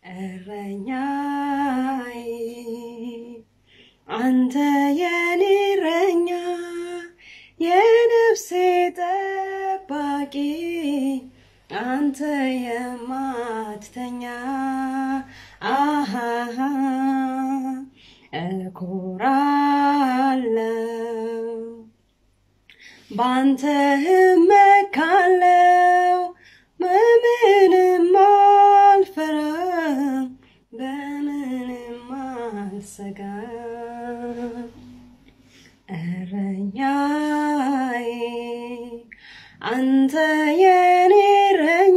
እረኛዬ አንተ የኔ እረኛ የነፍሴ ጠባቂ አንተ የማትተኛ አሃሃ እኮራለው ባንተ እመካለው በምንም አልፈራም በምንም አልሰጋም እረኛዬ አንተ የኔ እረኛ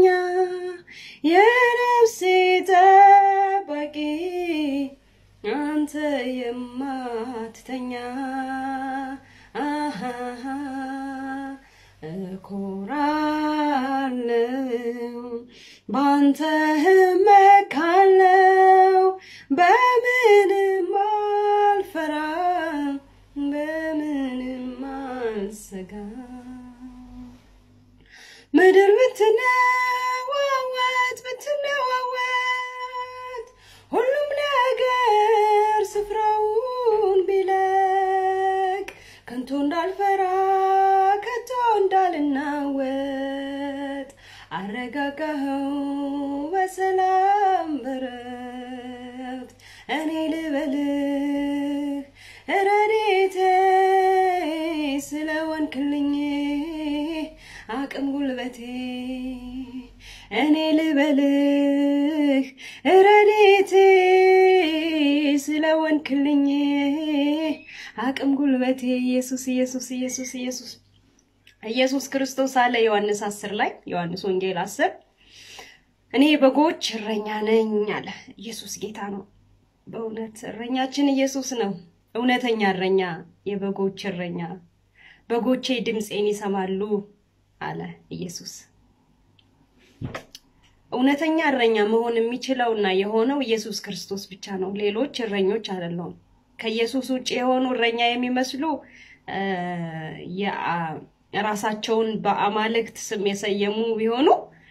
የነፍሴ ጠባቂ አንተ የማትተኛ አሃሃ እኮራለው ባንተ እመካለው በምንም አልፈራም በምንም አልሰጋም ምድር ብትነዋወጥ ብትነዋወጥ ሁሉም ነገር ስፍራውን ቢለቅ ከንቶ እንዳልፈራ ከቶ እንዳልናወጥ አረጋጋኸው በሰላም በረፍት እኔ ልበልህ ረድኤቴ ስለወንክልኝ አቅም ጉልበቴ እኔ ልበልህ ረድኤቴ ስለወንክልኝ አቅም ጉልበቴ ኢየሱስ ኢየሱስ ኢየሱስ ኢየሱስ ኢየሱስ ክርስቶስ አለ ዮሐንስ 10 ላይ ዮሐንስ ወንጌል 10 እኔ በጎች እረኛ ነኝ አለ። ኢየሱስ ጌታ ነው። በእውነት እረኛችን ኢየሱስ ነው። እውነተኛ እረኛ፣ የበጎች እረኛ። በጎቼ ድምፄን ይሰማሉ አለ ኢየሱስ። እውነተኛ እረኛ መሆን የሚችለውና የሆነው ኢየሱስ ክርስቶስ ብቻ ነው። ሌሎች እረኞች አይደለውም። ከኢየሱስ ውጭ የሆኑ እረኛ የሚመስሉ ራሳቸውን በአማልክት ስም የሰየሙ ቢሆኑ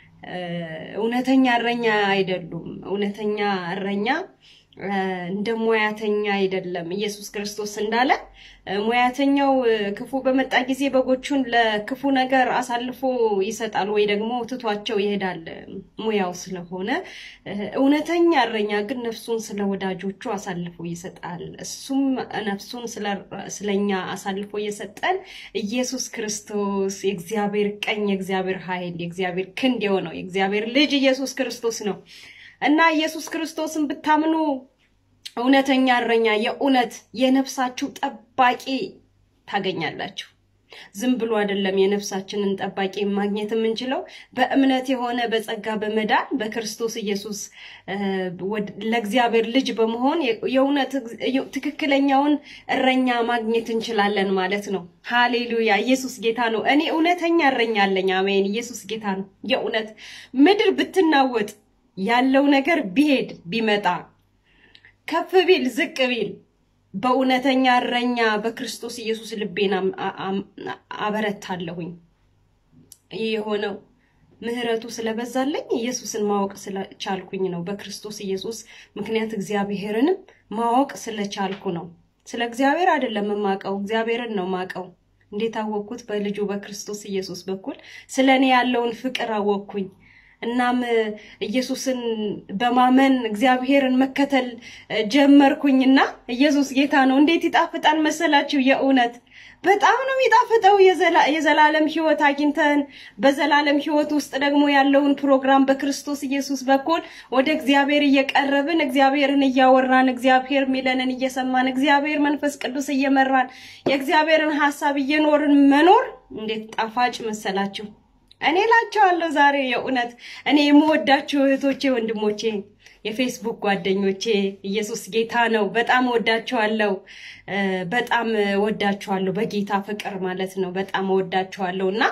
እውነተኛ እረኛ አይደሉም። እውነተኛ እረኛ እንደ ሙያተኛ አይደለም። ኢየሱስ ክርስቶስ እንዳለ ሙያተኛው ክፉ በመጣ ጊዜ በጎቹን ለክፉ ነገር አሳልፎ ይሰጣል ወይ ደግሞ ትቷቸው ይሄዳል ሙያው ስለሆነ፣ እውነተኛ እረኛ ግን ነፍሱን ስለ ወዳጆቹ አሳልፎ ይሰጣል። እሱም ነፍሱን ስለኛ አሳልፎ የሰጠን ኢየሱስ ክርስቶስ የእግዚአብሔር ቀኝ፣ የእግዚአብሔር ኃይል፣ የእግዚአብሔር ክንድ የሆነው የእግዚአብሔር ልጅ ኢየሱስ ክርስቶስ ነው። እና ኢየሱስ ክርስቶስን ብታምኑ እውነተኛ እረኛ የእውነት የነፍሳችሁ ጠባቂ ታገኛላችሁ። ዝም ብሎ አይደለም የነፍሳችንን ጠባቂ ማግኘት የምንችለው በእምነት የሆነ በጸጋ በመዳን በክርስቶስ ኢየሱስ ለእግዚአብሔር ልጅ በመሆን የእውነት ትክክለኛውን እረኛ ማግኘት እንችላለን ማለት ነው። ሃሌሉያ! ኢየሱስ ጌታ ነው። እኔ እውነተኛ እረኛ አለኝ። አሜን። ኢየሱስ ጌታ ነው። የእውነት ምድር ብትናወጥ ያለው ነገር ቢሄድ ቢመጣ ከፍ ቢል ዝቅ ቢል በእውነተኛ እረኛ በክርስቶስ ኢየሱስ ልቤን አበረታለሁኝ። ይህ የሆነው ምሕረቱ ስለበዛለኝ ኢየሱስን ማወቅ ስለቻልኩኝ ነው። በክርስቶስ ኢየሱስ ምክንያት እግዚአብሔርንም ማወቅ ስለቻልኩ ነው። ስለ እግዚአብሔር አይደለም የማውቀው፣ እግዚአብሔርን ነው ማውቀው። እንዴት አወቅኩት? በልጁ በክርስቶስ ኢየሱስ በኩል ስለ እኔ ያለውን ፍቅር አወቅኩኝ። እናም ኢየሱስን በማመን እግዚአብሔርን መከተል ጀመርኩኝና ኢየሱስ ጌታ ነው። እንዴት ይጣፍጣል መሰላችሁ! የእውነት በጣም ነው የሚጣፍጠው። የዘላለም ሕይወት አግኝተን በዘላለም ሕይወት ውስጥ ደግሞ ያለውን ፕሮግራም በክርስቶስ ኢየሱስ በኩል ወደ እግዚአብሔር እየቀረብን እግዚአብሔርን እያወራን እግዚአብሔር ሚለንን እየሰማን እግዚአብሔር መንፈስ ቅዱስ እየመራን የእግዚአብሔርን ሀሳብ እየኖርን መኖር እንዴት ጣፋጭ መሰላችሁ! እኔ ላቸዋለሁ ዛሬ የእውነት እኔ የምወዳችሁ እህቶቼ፣ ወንድሞቼ፣ የፌስቡክ ጓደኞቼ ኢየሱስ ጌታ ነው። በጣም ወዳችኋለሁ። በጣም ወዳችኋለሁ። በጌታ ፍቅር ማለት ነው። በጣም ወዳችኋለሁ እና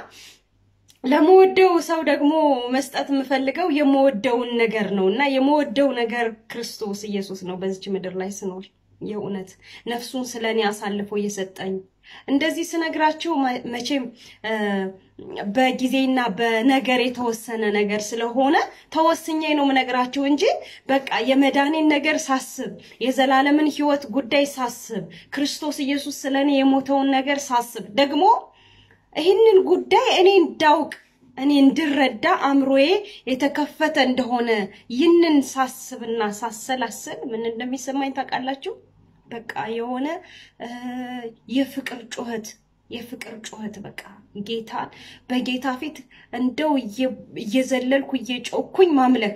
ለመወደው ሰው ደግሞ መስጠት የምፈልገው የምወደውን ነገር ነው እና የምወደው ነገር ክርስቶስ ኢየሱስ ነው። በዚች ምድር ላይ ስኖር የእውነት ነፍሱን ስለ እኔ አሳልፎ እየሰጠኝ እንደዚህ ስነግራችሁ መቼም በጊዜና በነገር የተወሰነ ነገር ስለሆነ ተወስኜ ነው የምነግራችሁ እንጂ በቃ የመዳኔን ነገር ሳስብ የዘላለምን ሕይወት ጉዳይ ሳስብ ክርስቶስ ኢየሱስ ስለኔ የሞተውን ነገር ሳስብ ደግሞ ይህንን ጉዳይ እኔ እንዳውቅ እኔ እንድረዳ አእምሮዬ የተከፈተ እንደሆነ ይህንን ሳስብና ሳሰላስል ምን እንደሚሰማኝ ታውቃላችሁ? በቃ የሆነ የፍቅር ጩኸት የፍቅር ጩኸት በቃ ጌታን በጌታ ፊት እንደው እየዘለልኩ እየጮኩኝ ማምለክ።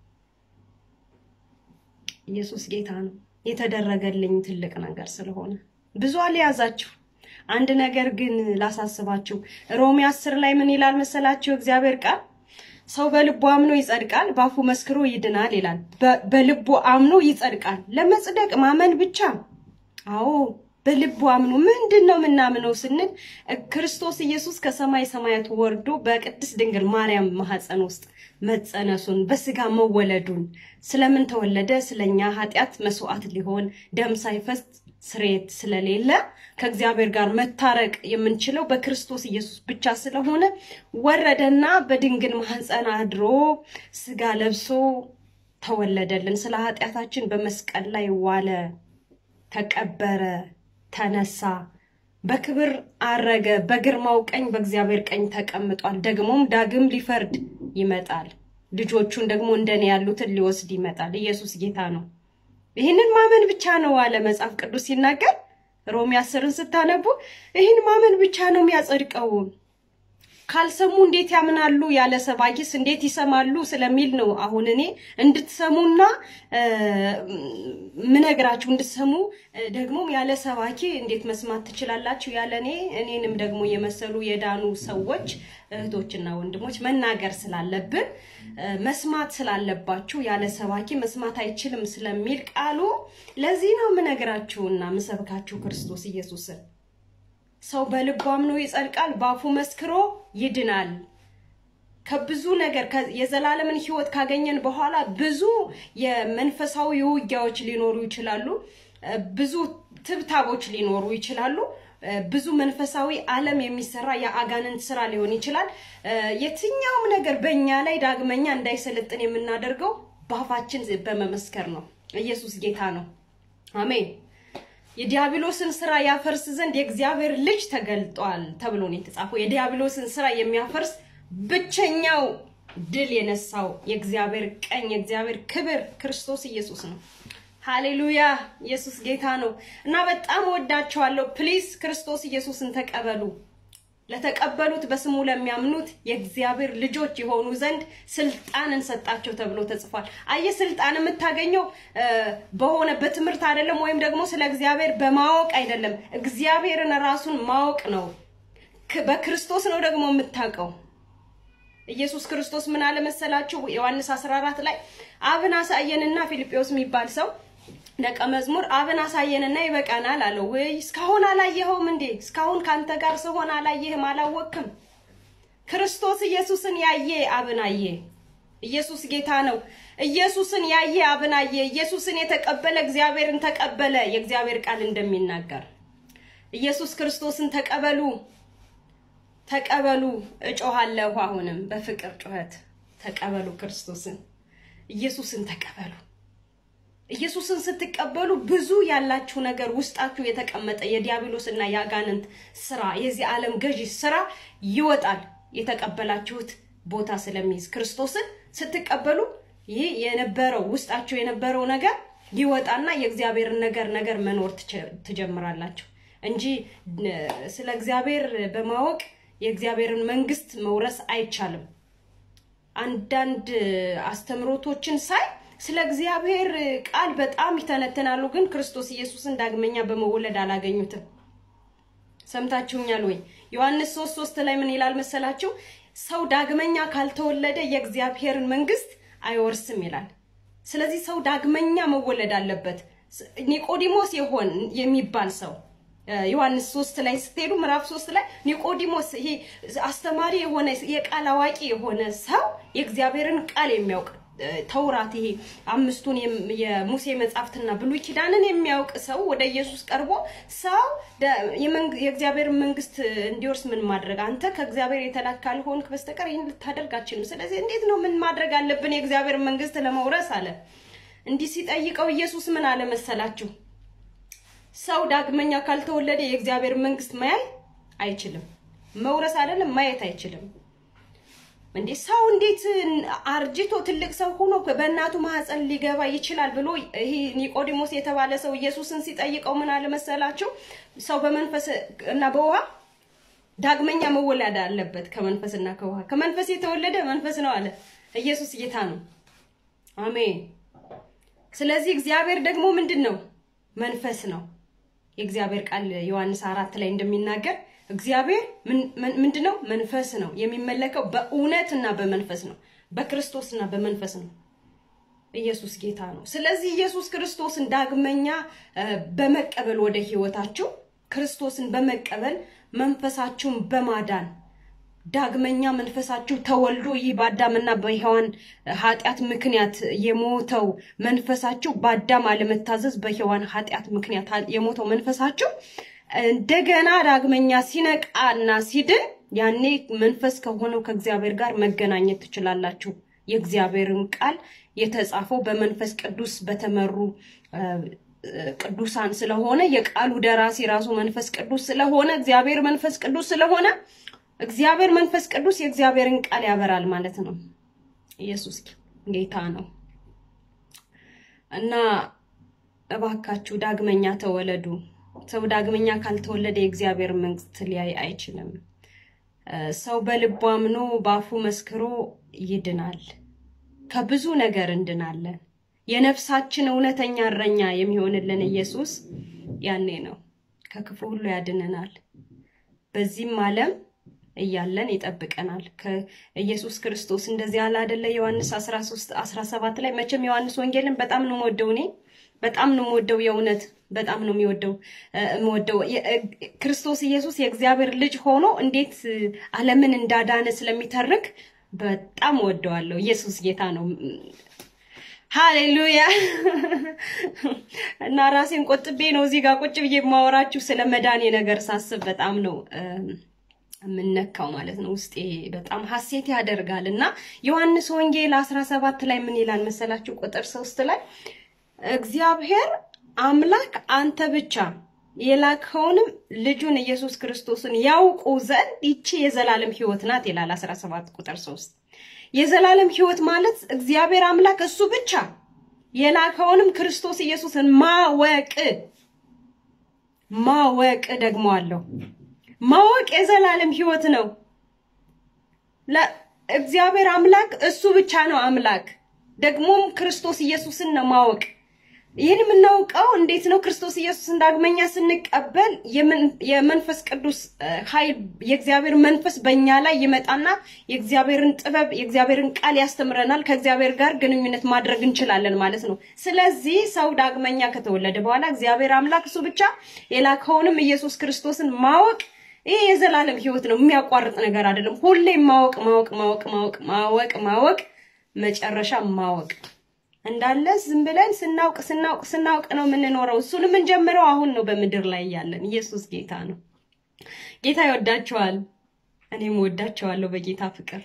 ኢየሱስ ጌታ ነው። የተደረገልኝ ትልቅ ነገር ስለሆነ ብዙ አልያዛችሁ። አንድ ነገር ግን ላሳስባችሁ። ሮሜ አስር ላይ ምን ይላል መሰላችሁ? እግዚአብሔር ቃል ሰው በልቡ አምኖ ይጸድቃል፣ ባፉ መስክሮ ይድናል ይላል። በልቡ አምኖ ይጸድቃል። ለመጽደቅ ማመን ብቻ? አዎ በልቡ አምኖ ምንድን ነው የምናምነው ስንል ክርስቶስ ኢየሱስ ከሰማይ ሰማያት ወርዶ በቅድስት ድንግል ማርያም ማህፀን ውስጥ መጸነሱን በስጋ መወለዱን ስለምን ተወለደ? ስለኛ ኃጢአት መስዋዕት ሊሆን ደም ሳይፈስ ስርየት ስለሌለ ከእግዚአብሔር ጋር መታረቅ የምንችለው በክርስቶስ ኢየሱስ ብቻ ስለሆነ ወረደና በድንግል ማህፀን አድሮ ስጋ ለብሶ ተወለደልን። ስለ ኃጢአታችን በመስቀል ላይ ዋለ፣ ተቀበረ፣ ተነሳ፣ በክብር አረገ፣ በግርማው ቀኝ በእግዚአብሔር ቀኝ ተቀምጧል። ደግሞም ዳግም ሊፈርድ ይመጣል። ልጆቹን ደግሞ እንደኔ ያሉትን ሊወስድ ይመጣል። ኢየሱስ ጌታ ነው። ይህንን ማመን ብቻ ነው አለ መጽሐፍ ቅዱስ ሲናገር። ሮሜ አስርን ስታነቡ ይህን ማመን ብቻ ነው የሚያጸድቀው። ካልሰሙ እንዴት ያምናሉ? ያለ ሰባኪስ እንዴት ይሰማሉ? ስለሚል ነው አሁን እኔ እንድትሰሙና ምነግራችሁ እንድትሰሙ ደግሞም ያለ ሰባኪ እንዴት መስማት ትችላላችሁ? ያለ እኔ እኔንም ደግሞ የመሰሉ የዳኑ ሰዎች እህቶችና ወንድሞች መናገር ስላለብን መስማት ስላለባችሁ ያለ ሰባኪ መስማት አይችልም ስለሚል ቃሉ ለዚህ ነው ምነግራችሁና ምሰብካችሁ ክርስቶስ ኢየሱስን ሰው በልቡ አምኖ ይጸድቃል፣ ባፉ መስክሮ ይድናል። ከብዙ ነገር የዘላለምን ሕይወት ካገኘን በኋላ ብዙ የመንፈሳዊ ውጊያዎች ሊኖሩ ይችላሉ። ብዙ ትብታቦች ሊኖሩ ይችላሉ። ብዙ መንፈሳዊ ዓለም የሚሰራ የአጋንንት ስራ ሊሆን ይችላል። የትኛውም ነገር በእኛ ላይ ዳግመኛ እንዳይሰለጥን የምናደርገው ባፋችን በመመስከር ነው። ኢየሱስ ጌታ ነው። አሜን። የዲያብሎስን ስራ ያፈርስ ዘንድ የእግዚአብሔር ልጅ ተገልጧል ተብሎ ነው የተጻፈው። የዲያብሎስን ስራ የሚያፈርስ ብቸኛው ድል የነሳው የእግዚአብሔር ቀኝ የእግዚአብሔር ክብር ክርስቶስ ኢየሱስ ነው። ሃሌሉያ! ኢየሱስ ጌታ ነው እና በጣም ወዳቸዋለሁ። ፕሊዝ ክርስቶስ ኢየሱስን ተቀበሉ። ለተቀበሉት በስሙ ለሚያምኑት የእግዚአብሔር ልጆች የሆኑ ዘንድ ስልጣን እንሰጣቸው ተብሎ ተጽፏል። አየህ፣ ስልጣን የምታገኘው በሆነ በትምህርት አይደለም፣ ወይም ደግሞ ስለ እግዚአብሔር በማወቅ አይደለም። እግዚአብሔርን ራሱን ማወቅ ነው። በክርስቶስ ነው ደግሞ የምታውቀው። ኢየሱስ ክርስቶስ ምን አለ መሰላችሁ? ዮሐንስ 14 ላይ አብን አሳየንና ፊልጶስ የሚባል ሰው ደቀ መዝሙር አብን አሳየንና ይበቃናል አለው። ወይ እስካሁን አላየኸውም እንዴ? እስካሁን ካንተ ጋር ስሆን አላየህም? አላወቅም? ክርስቶስ ኢየሱስን ያየ አብን አየ። ኢየሱስ ጌታ ነው። ኢየሱስን ያየ አብን አየ። ኢየሱስን የተቀበለ እግዚአብሔርን ተቀበለ። የእግዚአብሔር ቃል እንደሚናገር ኢየሱስ ክርስቶስን ተቀበሉ፣ ተቀበሉ። እጮሃለሁ አሁንም በፍቅር ጩኸት ተቀበሉ። ክርስቶስን ኢየሱስን ተቀበሉ። ኢየሱስን ስትቀበሉ ብዙ ያላችሁ ነገር ውስጣችሁ የተቀመጠ የዲያብሎስና የአጋንንት ስራ የዚህ ዓለም ገዢ ስራ ይወጣል። የተቀበላችሁት ቦታ ስለሚይዝ ክርስቶስን ስትቀበሉ ይህ የነበረው ውስጣችሁ የነበረው ነገር ይወጣና የእግዚአብሔርን ነገር ነገር መኖር ትጀምራላችሁ እንጂ ስለ እግዚአብሔር በማወቅ የእግዚአብሔርን መንግስት መውረስ አይቻልም። አንዳንድ አስተምሮቶችን ሳይ ስለ እግዚአብሔር ቃል በጣም ይተነትናሉ፣ ግን ክርስቶስ ኢየሱስን ዳግመኛ በመወለድ አላገኙትም። ሰምታችሁኛል ወይ? ዮሐንስ ሶስት ሶስት ላይ ምን ይላል መሰላችሁ? ሰው ዳግመኛ ካልተወለደ የእግዚአብሔርን መንግስት አይወርስም ይላል። ስለዚህ ሰው ዳግመኛ መወለድ አለበት። ኒቆዲሞስ የሆን የሚባል ሰው ዮሐንስ ሶስት ላይ ስትሄዱ ምዕራፍ ሶስት ላይ ኒቆዲሞስ ይሄ አስተማሪ የሆነ የቃል አዋቂ የሆነ ሰው የእግዚአብሔርን ቃል የሚያውቅ ተውራት ይሄ አምስቱን የሙሴ መጻሕፍትና ብሉይ ኪዳንን የሚያውቅ ሰው ወደ ኢየሱስ ቀርቦ ሰው የእግዚአብሔር መንግስት እንዲወርስ ምን ማድረግ አንተ ከእግዚአብሔር የተላክ ካልሆንክ በስተቀር ይህን ልታደርግ አትችልም። ስለዚህ እንዴት ነው ምን ማድረግ አለብን የእግዚአብሔር መንግስት ለመውረስ አለ። እንዲህ ሲጠይቀው ኢየሱስ ምን አለ መሰላችሁ? ሰው ዳግመኛ ካልተወለደ የእግዚአብሔር መንግስት ማያይ አይችልም። መውረስ አይደለም ማየት አይችልም። እንዴ ሰው እንዴት አርጅቶ ትልቅ ሰው ሆኖ በእናቱ ማህፀን ሊገባ ይችላል ብሎ ይሄ ኒቆዲሞስ የተባለ ሰው ኢየሱስን ሲጠይቀው ምን አለ መሰላችሁ? ሰው በመንፈስ እና በውሃ ዳግመኛ መወለድ አለበት። ከመንፈስና ከውሃ ከመንፈስ የተወለደ መንፈስ ነው አለ። ኢየሱስ ጌታ ነው። አሜን። ስለዚህ እግዚአብሔር ደግሞ ምንድን ነው? መንፈስ ነው። የእግዚአብሔር ቃል ዮሐንስ አራት ላይ እንደሚናገር እግዚአብሔር ምንድን ነው? መንፈስ ነው። የሚመለከው በእውነትና በመንፈስ ነው። በክርስቶስና በመንፈስ ነው። ኢየሱስ ጌታ ነው። ስለዚህ ኢየሱስ ክርስቶስን ዳግመኛ በመቀበል ወደ ህይወታችሁ ክርስቶስን በመቀበል መንፈሳችሁን በማዳን ዳግመኛ መንፈሳችሁ ተወልዶ ይህ በአዳምና በሔዋን ኃጢአት ምክንያት የሞተው መንፈሳችሁ በአዳም አለመታዘዝ በሔዋን ኃጢአት ምክንያት የሞተው መንፈሳችሁ እንደገና ዳግመኛ ሲነቃና ሲድን ያኔ መንፈስ ከሆነው ከእግዚአብሔር ጋር መገናኘት ትችላላችሁ። የእግዚአብሔርን ቃል የተጻፈው በመንፈስ ቅዱስ በተመሩ ቅዱሳን ስለሆነ የቃሉ ደራሲ ራሱ መንፈስ ቅዱስ ስለሆነ እግዚአብሔር መንፈስ ቅዱስ ስለሆነ እግዚአብሔር መንፈስ ቅዱስ የእግዚአብሔርን ቃል ያበራል ማለት ነው። ኢየሱስ ጌታ ነው እና እባካችሁ ዳግመኛ ተወለዱ። ሰው ዳግመኛ ካልተወለደ የእግዚአብሔር መንግስት ሊያይ አይችልም። ሰው በልቡ አምኖ በአፉ መስክሮ ይድናል። ከብዙ ነገር እንድናለን። የነፍሳችን እውነተኛ እረኛ የሚሆንልን ኢየሱስ ያኔ ነው። ከክፉ ሁሉ ያድነናል። በዚህም ዓለም እያለን ይጠብቀናል። ከኢየሱስ ክርስቶስ እንደዚህ ያለ አይደለ? ዮሐንስ 13 17 ላይ መቼም ዮሐንስ ወንጌልን በጣም ነው የምወደው እኔ በጣም ነው የምወደው። የእውነት በጣም ነው የሚወደው የምወደው ክርስቶስ ኢየሱስ የእግዚአብሔር ልጅ ሆኖ እንዴት ዓለምን እንዳዳነ ስለሚተርክ በጣም ወደዋለሁ። ኢየሱስ ጌታ ነው። ሃሌሉያ እና ራሴን ቆጥቤ ነው እዚህ ጋር ቁጭ ብዬ የማወራችሁ ስለ መዳኔ ነገር ሳስብ በጣም ነው የምነካው ማለት ነው። ውስጤ በጣም ሀሴት ያደርጋል እና ዮሐንስ ወንጌል 17 ላይ ምን ይላል መሰላችሁ? ቁጥር ሶስት ላይ እግዚአብሔር አምላክ አንተ ብቻ የላከውንም ልጁን ኢየሱስ ክርስቶስን ያውቁ ዘንድ ይቺ የዘላለም ሕይወት ናት ይላል 17 ቁጥር 3 የዘላለም ሕይወት ማለት እግዚአብሔር አምላክ እሱ ብቻ የላከውንም ክርስቶስ ኢየሱስን ማወቅ ማወቅ ደግሞ አለው ማወቅ የዘላለም ሕይወት ነው። እግዚአብሔር አምላክ እሱ ብቻ ነው አምላክ። ደግሞም ክርስቶስ ኢየሱስን ነው ማወቅ። ይህን የምናውቀው እንዴት ነው? ክርስቶስ ኢየሱስን ዳግመኛ ስንቀበል የመንፈስ ቅዱስ ኃይል የእግዚአብሔር መንፈስ በእኛ ላይ ይመጣና የእግዚአብሔርን ጥበብ የእግዚአብሔርን ቃል ያስተምረናል። ከእግዚአብሔር ጋር ግንኙነት ማድረግ እንችላለን ማለት ነው። ስለዚህ ሰው ዳግመኛ ከተወለደ በኋላ እግዚአብሔር አምላክ እሱ ብቻ የላከውንም ኢየሱስ ክርስቶስን ማወቅ ይህ የዘላለም ህይወት ነው። የሚያቋርጥ ነገር አይደለም። ሁሌም ማወቅ ማወቅ ማወቅ ማወቅ ማወቅ ማወቅ መጨረሻ ማወቅ እንዳለ ዝም ብለን ስናውቅ ስናውቅ ስናውቅ ነው የምንኖረው። እሱን የምንጀምረው አሁን ነው በምድር ላይ ያለን። ኢየሱስ ጌታ ነው። ጌታ ይወዳቸዋል፣ እኔም ወዳቸዋለሁ በጌታ ፍቅር።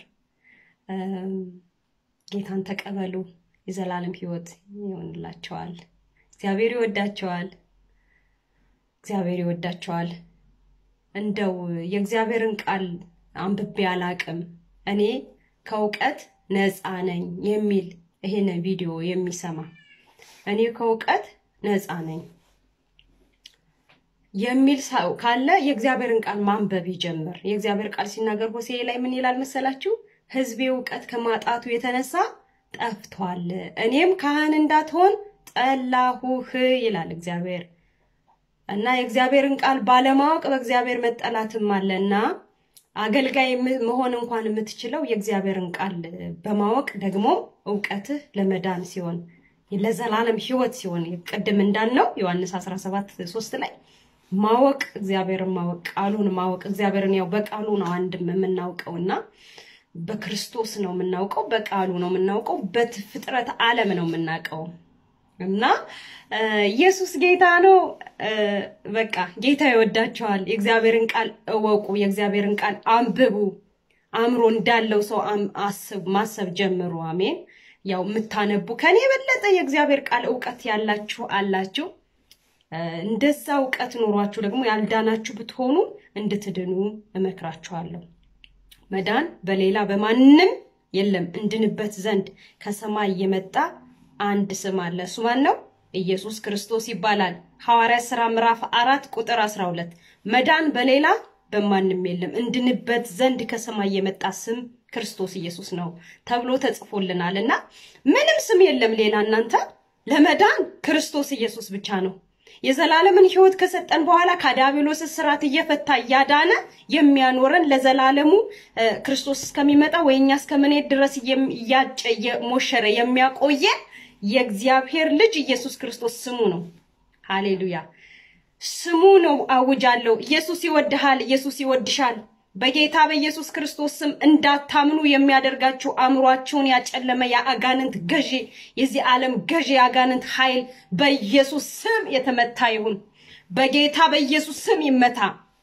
ጌታን ተቀበሉ፣ የዘላለም ህይወት ይሆንላቸዋል። እግዚአብሔር ይወዳቸዋል፣ እግዚአብሔር ይወዳቸዋል። እንደው የእግዚአብሔርን ቃል አንብቤ አላቅም እኔ ከእውቀት ነፃ ነኝ የሚል ይሄን ቪዲዮ የሚሰማ እኔ ከእውቀት ነፃ ነኝ የሚል ሰው ካለ የእግዚአብሔርን ቃል ማንበብ ይጀምር። የእግዚአብሔር ቃል ሲናገር ሆሴዕ ላይ ምን ይላል መሰላችሁ? ሕዝቤ እውቀት ከማጣቱ የተነሳ ጠፍቷል፣ እኔም ካህን እንዳትሆን ጠላሁህ ይላል እግዚአብሔር። እና የእግዚአብሔርን ቃል ባለማወቅ በእግዚአብሔር መጠላትም አለና አገልጋይ መሆን እንኳን የምትችለው የእግዚአብሔርን ቃል በማወቅ ደግሞ እውቀትህ ለመዳን ሲሆን ለዘላለም ሕይወት ሲሆን ቅድም እንዳልነው ዮሐንስ 17 3 ላይ ማወቅ እግዚአብሔርን ማወቅ ቃሉን ማወቅ እግዚአብሔርን ያው በቃሉ ነው አንድም የምናውቀው እና በክርስቶስ ነው የምናውቀው፣ በቃሉ ነው የምናውቀው፣ በፍጥረት ዓለም ነው የምናውቀው እና ኢየሱስ ጌታ ነው። በቃ ጌታ ይወዳቸዋል። የእግዚአብሔርን ቃል እወቁ፣ የእግዚአብሔርን ቃል አንብቡ። አእምሮ እንዳለው ሰው አስብ ማሰብ ጀምሩ። አሜን። ያው የምታነቡ ከኔ የበለጠ የእግዚአብሔር ቃል እውቀት ያላችሁ አላችሁ። እንደዛ እውቀት ኖሯችሁ ደግሞ ያልዳናችሁ ብትሆኑ እንድትድኑ እመክራችኋለሁ። መዳን በሌላ በማንም የለም እንድንበት ዘንድ ከሰማይ የመጣ አንድ ስም አለ። እሱ ማን ነው? ኢየሱስ ክርስቶስ ይባላል። ሐዋርያ ሥራ ምዕራፍ አራት ቁጥር 12 መዳን በሌላ በማንም የለም እንድንበት ዘንድ ከሰማይ የመጣ ስም ክርስቶስ ኢየሱስ ነው ተብሎ ተጽፎልናል። እና ምንም ስም የለም ሌላ እናንተ ለመዳን ክርስቶስ ኢየሱስ ብቻ ነው። የዘላለምን ሕይወት ከሰጠን በኋላ ከዲያብሎስ እስራት እየፈታ እያዳነ የሚያኖረን ለዘላለሙ ክርስቶስ እስከሚመጣ ወይ እኛ እስከምንሄድ ድረስ እያጨ እየሞሸረ የሚያቆየን የእግዚአብሔር ልጅ ኢየሱስ ክርስቶስ ስሙ ነው። ሃሌሉያ ስሙ ነው። አውጃለሁ። ኢየሱስ ይወድሃል። ኢየሱስ ይወድሻል። በጌታ በኢየሱስ ክርስቶስ ስም እንዳታምኑ የሚያደርጋችሁ አእምሯችሁን ያጨለመ የአጋንንት ገዢ፣ የዚህ ዓለም ገዢ የአጋንንት ኃይል በኢየሱስ ስም የተመታ ይሁን። በጌታ በኢየሱስ ስም ይመታ።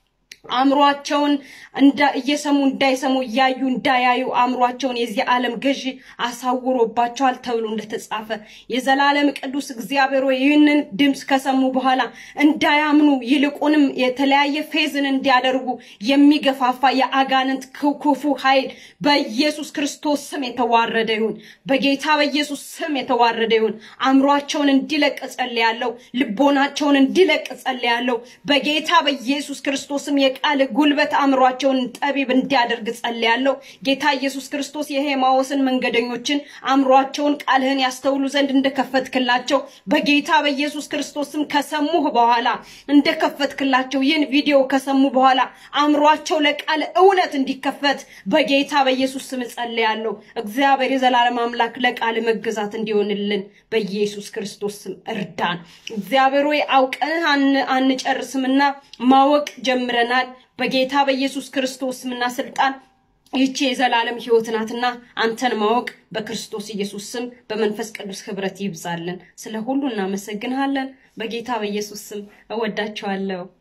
አእምሯቸውን እየሰሙ እንዳይሰሙ እያዩ እንዳያዩ አእምሯቸውን የዚህ ዓለም ገዢ አሳውሮባቸዋል ተብሎ እንደተጻፈ የዘላለም ቅዱስ እግዚአብሔር ሆይ ይህንን ድምፅ ከሰሙ በኋላ እንዳያምኑ ይልቁንም የተለያየ ፌዝን እንዲያደርጉ የሚገፋፋ የአጋንንት ክፉ ኃይል በኢየሱስ ክርስቶስ ስም የተዋረደ ይሁን። በጌታ በኢየሱስ ስም የተዋረደ ይሁን። አእምሯቸውን እንዲለቅ ጸልያለሁ። ልቦናቸውን እንዲለቅ ጸልያለሁ። በጌታ በኢየሱስ ክርስቶስም የቃል ጉልበት አእምሯቸውን ጠቢብ እንዲያደርግ ጸልያለሁ። ጌታ ኢየሱስ ክርስቶስ የሄማዎስን መንገደኞችን አእምሯቸውን ቃልህን ያስተውሉ ዘንድ እንደከፈትክላቸው በጌታ በኢየሱስ ክርስቶስም ከሰሙህ በኋላ እንደከፈትክላቸው ይህን ቪዲዮ ከሰሙ በኋላ አእምሯቸው ለቃል እውነት እንዲከፈት በጌታ በኢየሱስ ስም ጸልያለሁ። እግዚአብሔር የዘላለም አምላክ ለቃል መገዛት እንዲሆንልን በኢየሱስ ክርስቶስ ስም እርዳን። እግዚአብሔር ሆይ አውቀንህ አንጨርስምና ማወቅ ጀምረናል። በጌታ በኢየሱስ ክርስቶስ ስምና ስልጣን ይቺ የዘላለም ሕይወት ናትና አንተን ማወቅ በክርስቶስ ኢየሱስ ስም በመንፈስ ቅዱስ ህብረት ይብዛልን። ስለ ሁሉ እናመሰግንሃለን። በጌታ በኢየሱስ ስም እወዳቸዋለሁ።